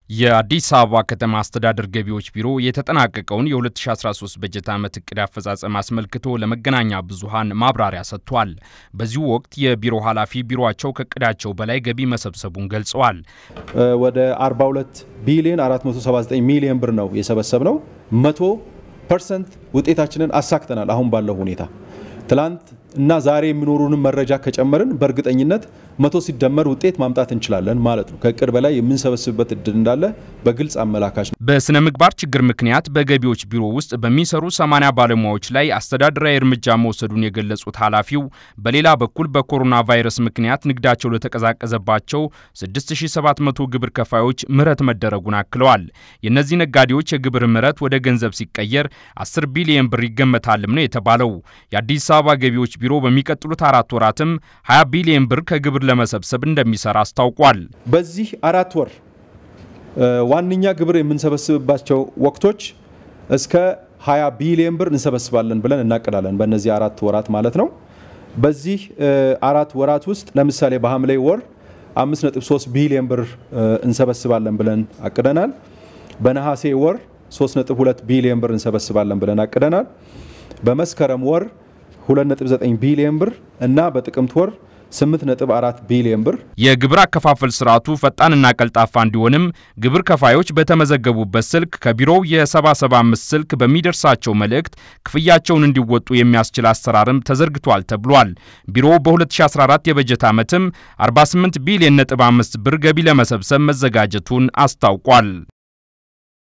የአዲስ አበባ ከተማ አስተዳደር ገቢዎች ቢሮ የተጠናቀቀውን የ2013 በጀት ዓመት እቅድ አፈጻጸም አስመልክቶ ለመገናኛ ብዙሃን ማብራሪያ ሰጥቷል። በዚሁ ወቅት የቢሮ ኃላፊ ቢሮቸው ከእቅዳቸው በላይ ገቢ መሰብሰቡን ገልጸዋል። ወደ 42 ቢሊዮን 479 ሚሊዮን ብር ነው የሰበሰብ ነው። መቶ ፐርሰንት ውጤታችንን አሳክተናል። አሁን ባለው ሁኔታ ትላንት እና ዛሬ የሚኖሩንም መረጃ ከጨመርን በእርግጠኝነት መቶ ሲደመር ውጤት ማምጣት እንችላለን ማለት ነው። ከእቅድ በላይ የምንሰበስብበት እድል እንዳለ በግልጽ አመላካች ነው። በስነ ምግባር ችግር ምክንያት በገቢዎች ቢሮ ውስጥ በሚሰሩ 80 ባለሙያዎች ላይ አስተዳደራዊ እርምጃ መውሰዱን የገለጹት ኃላፊው በሌላ በኩል በኮሮና ቫይረስ ምክንያት ንግዳቸው ለተቀዛቀዘባቸው 6700 ግብር ከፋዮች ምህረት መደረጉን አክለዋል። የእነዚህ ነጋዴዎች የግብር ምህረት ወደ ገንዘብ ሲቀየር 10 ቢሊዮን ብር ይገመታልም ነው የተባለው። የአዲስ አበባ ገቢዎች ቢሮ በሚቀጥሉት አራት ወራትም 20 ቢሊዮን ብር ከግብር ለመሰብሰብ እንደሚሰራ አስታውቋል። በዚህ አራት ወር ዋነኛ ግብር የምንሰበስብባቸው ወቅቶች እስከ 20 ቢሊዮን ብር እንሰበስባለን ብለን እናቅዳለን። በእነዚህ አራት ወራት ማለት ነው። በዚህ አራት ወራት ውስጥ ለምሳሌ በሐምሌ ወር 5.3 ቢሊዮን ብር እንሰበስባለን ብለን አቅደናል። በነሐሴ ወር 3.2 ቢሊዮን ብር እንሰበስባለን ብለን አቅደናል። በመስከረም ወር 2.9 ቢሊዮን ብር እና በጥቅምት ወር 8.4 ቢሊዮን ብር። የግብር አከፋፈል ስርዓቱ ፈጣንና ቀልጣፋ እንዲሆንም ግብር ከፋዮች በተመዘገቡበት ስልክ ከቢሮው የ775 ስልክ በሚደርሳቸው መልእክት ክፍያቸውን እንዲወጡ የሚያስችል አሰራርም ተዘርግቷል ተብሏል። ቢሮው በ2014 የበጀት ዓመትም 48 ቢሊዮን ነጥብ 5 ብር ገቢ ለመሰብሰብ መዘጋጀቱን አስታውቋል።